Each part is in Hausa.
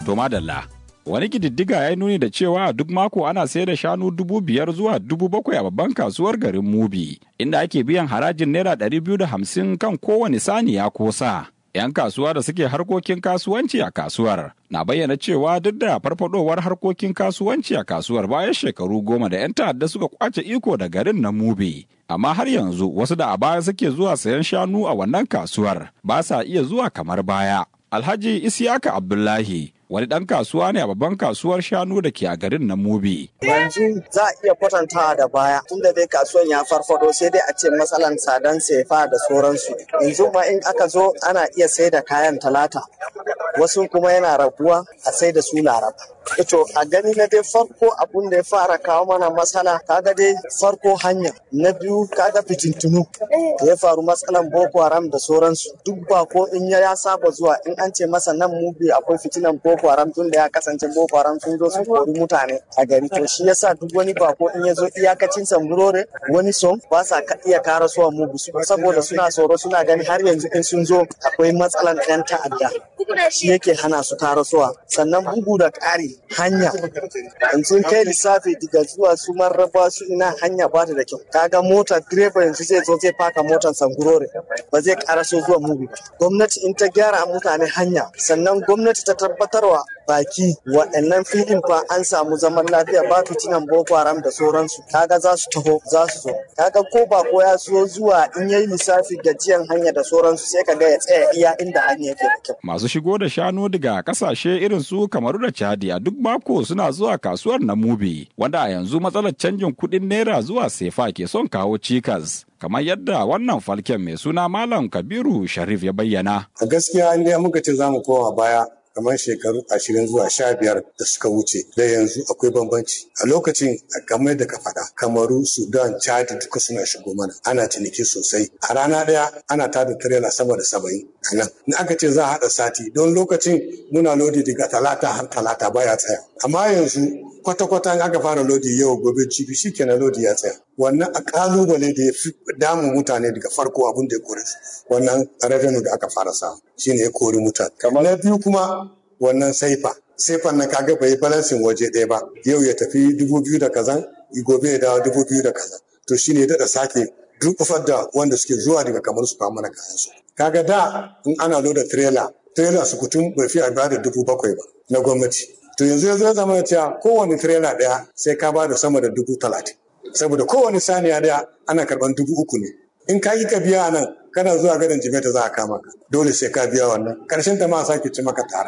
To madalla. Wani kididdiga ya nuni da cewa duk mako ana sayar da shanu dubu biyar zuwa dubu bakwai a babban kasuwar garin Mubi, inda ake biyan harajin naira ɗari biyu da hamsin kan kowane saniya ko sa. 'Yan kasuwa da suke harkokin kasuwanci a kasuwar na bayyana cewa duk da farfadowar harkokin kasuwanci a kasuwar bayan shekaru goma da 'yan ta'adda suka kwace iko da garin na Mubi. Amma har yanzu wasu da a baya suke zuwa sayan shanu a wannan kasuwar ba sa iya zuwa kamar baya. Alhaji Isiyaka Abdullahi wani ɗan kasuwa ne a babban kasuwar shanu da ke a garin na Mubi. Yanzu za a iya kwatantawa da baya tunda dai kasuwan ya farfado sai dai a ce matsalan tsadan sefa da sauransu. Yanzu ma in aka zo ana iya sai da kayan talata wasu kuma yana rabuwa a sai da su laraba. Ito a gani na dai farko abun da ya fara kawo mana matsala kaga dai farko hanya na biyu kaga fitintunu da ya faru matsalan boko haram da sauransu duk ba ko in ya saba zuwa in an ce masa nan mubi akwai fitinan boko haram tun da ya kasance boko haram sun zo sun kori mutane a gari to shi yasa duk wani bako in ya zo iyakacin samburore wani som ba sa iya kara suwa mubi saboda suna tsoro suna gani har yanzu in sun zo akwai matsalan ɗan ta'adda shi yake hana su kara suwa sannan bugu da ƙari hanya yanzu kai lissafi daga zuwa su marraba su ina hanya ba ta da kyau kaga mota direba yanzu zai zo zai faka motar sangurore ba zai karaso zuwa mubi gwamnati in ta gyara mutane hanya sannan gwamnati ta tabbatarwa baki waɗannan filin fa an samu zaman lafiya ba fitinan boko haram da sauransu kaga za su taho za su zo kaga ko ba ko ya so zuwa in yayi lissafi gajiyan hanya da sauransu sai kaga ya tsaya iya inda hanya yake da kyau Masu shigo da shanu daga kasashe irin su Kamaru da Chadi a duk mako suna zuwa kasuwar na Mubi, wanda a yanzu matsalar canjin kuɗin naira zuwa sefa ke son kawo cikas. Kamar yadda wannan falken mai suna Malam Kabiru Sharif ya bayyana. A gaskiya in dai muka ce za mu koma baya kamar shekaru ashirin zuwa sha biyar da suka wuce da yanzu akwai bambanci a lokacin kamar da ka faɗa kamaru sudan chad duka suna shigo mana ana ciniki sosai a rana ɗaya ana tada tirela sama da saba'in a nan in aka ce za a haɗa sati don lokacin muna lodi daga talata har talata baya tsaya amma yanzu kwata-kwata in aka fara lodi yau gobe jibi shikenan lodi ya tsaya wannan a kalubale da ya fi damun mutane daga farko abin da ya kore su wannan revenue da aka fara samu shine ya kori mutane kamar na biyu kuma wannan saifa saifan nan kaga bai balansin waje ɗaya ba yau ya tafi dubu biyu da kazan gobe ya dawo dubu biyu da kazan to shine ya daɗa sake durƙufar da wanda suke zuwa daga kamar su kawo mana kayan su kaga da in ana loda trailer trailer su kutum bai fi a da dubu bakwai ba na gwamnati to yanzu ya zo zama cewa kowane trailer ɗaya sai ka ba da sama da dubu talatin saboda kowane saniya daya ana karban dubu uku ne in ka yi ka biya nan kana zuwa gadon jimeta za a kama ka dole sai ka biya wannan karshen ta ma sake ci maka tara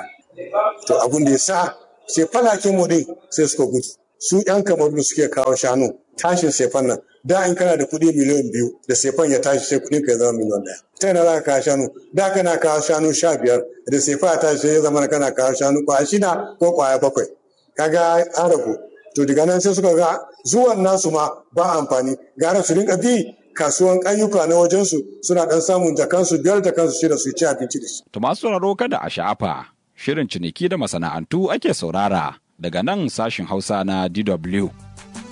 to abun da ya sa sai falakin mu din sai suka gudu su yan kamaru suke kawo shanu tashin sefan nan da in kana da kuɗi miliyan biyu da sefan ya tashi sai kuɗin ka ya zama miliyan ɗaya ta yana za ka kawo shanu da kana kawo shanu sha biyar da sefa ya tashi sai ya zama kana kawo shanu kwaya shida ko kwaya bakwai kaga an ragu to daga nan sai suka ga zuwan nasu ma ba amfani gara su rinka bi kasuwan ayyuka na wajensu suna dan samun jakansu biyar da kansu shida su ci abinci da shi. To masu sauraro kada a sha'afa shirin ciniki da masana'antu ake saurara daga nan sashin Hausa na DW.